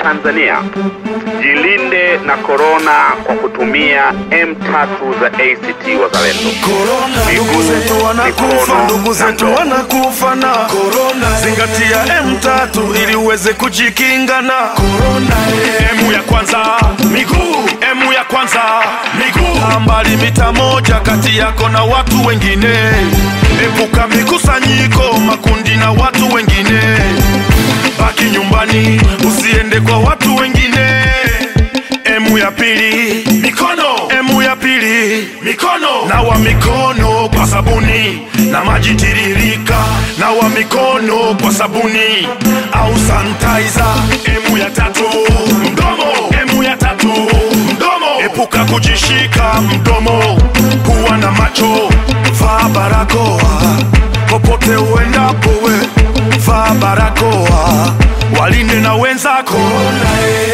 Tanzania, jilinde na korona kwa kutumia M3 za ACT Wazalendo. Korona, ndugu zetu wanakufa, mikono ndugu na zetu ndoo. wanakufa na korona. Zingatia M3 ili uweze kujikinga na korona. Emu ya kwanza miguu, emu ya kwanza miguu, Kaa mbali mita moja kati yako na watu wengine. Epuka mikusanyiko, makundi na watu wengine. Baki nyumbani, usiende kwa watu wengine. Emu ya pili mikono, emu ya pili mikono, nawa mikono kwa sabuni na maji tiririka, nawa mikono kwa sabuni au sanitizer. Emu ya tatu mdomo, emu ya tatu mdomo, epuka kujishika mdomo, pua na macho, vaa barakoa popote uendapo, we vaa barakoa, walinde na wenzako. Korona, eh.